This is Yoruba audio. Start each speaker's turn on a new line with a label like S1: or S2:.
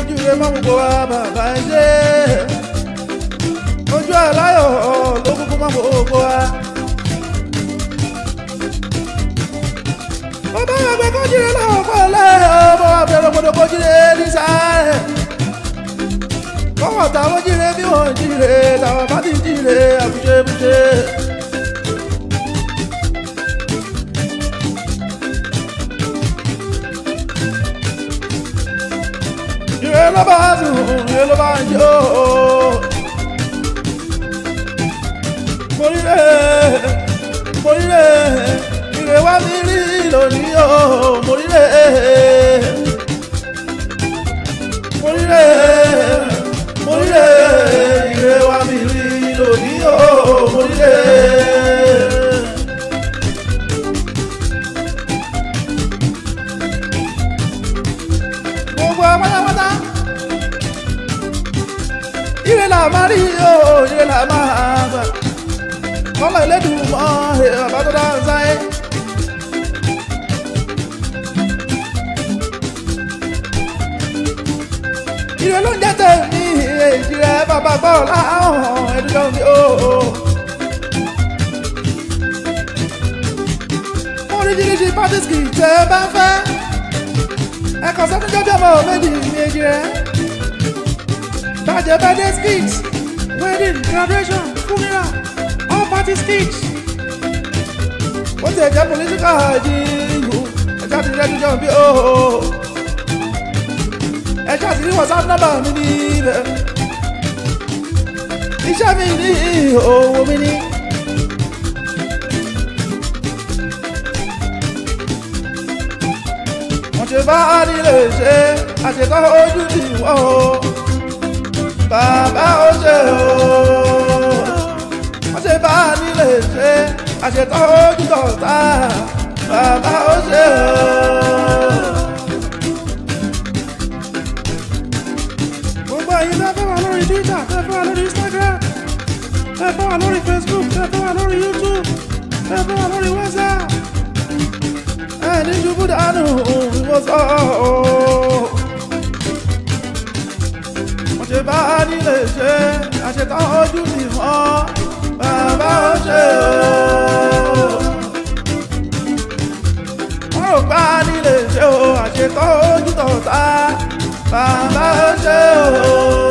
S1: kójú rẹ mọ́ gbogbo wa bàbá ẹ ṣe ojú aláyọ̀ ló kúkú mọ́ gbogbo wa. bàbá àgbẹ̀ kójú rẹ láwọn pọ̀lẹ́ ọmọ àbẹ̀rẹ̀ gbọdọ̀ kójú rẹ ní sáré kọ́wọ́ táwọn jíire bí wọ́n jíire táwọn bá ti jíire àbúṣebúṣe. ire ló bá dùn ire ló bá ń jó. mo ríre mo ríre ire wá mi rí lónìí o mo ríre mo ríre mo ríre ire wá mi rí lónìí o mo ríre. gbogbo apátápátá ire là máa rí o ire là máa gbà kọ́lá ìlédùn mọ́ bàbá tó dáa sáyé. ire ló ń jẹ́ tèmi èjì rẹ̀ bàbá gbọ́ láhùn ẹ̀dùnjọ́ mi o. oríṣiríṣi pàtísìkì tẹ́ ẹ bá fẹ́ ẹ̀kọ́ sẹ́túnjọ́ bí ọmọ méjì méjì rẹ̀ bàjẹ́ birthday skit wedding graduation funeral all party skit ó ti ẹ̀jẹ̀ political jíìngù ẹ̀jẹ̀ àti ẹ̀dùnjọ́ bí o ẹ ṣáàtì ní whatsapp number mi ní ibẹ̀ iṣẹ́ mi ní owó mi ní. wọ́n ṣe bá nílé ṣe àṣetọ́ ojú ti wọ́ o bàbá ó ṣe o wọ́n ṣe bá nílé ṣe àṣetọ́ ojú tọ̀ta bàbá ó ṣe o. gbogbo ẹ̀yin tẹ́ fẹ́ wà lórí twitter tẹ́ fẹ́ wà lórí instagram tẹ́ fẹ́ wà lórí facebook tẹ́ fẹ́ wà lórí youtube tẹ́ fẹ́ wà lórí whatsapp ẹ ní ṣubú dànù ìwọ sọ ọ́ mo ṣe bá nílé ṣe àṣetán ojú ti mọ́ bàbá ó ṣe o wọ́n rò pa nílé ṣe o àṣetán ojú tọ̀ta bàbá ó ṣe o.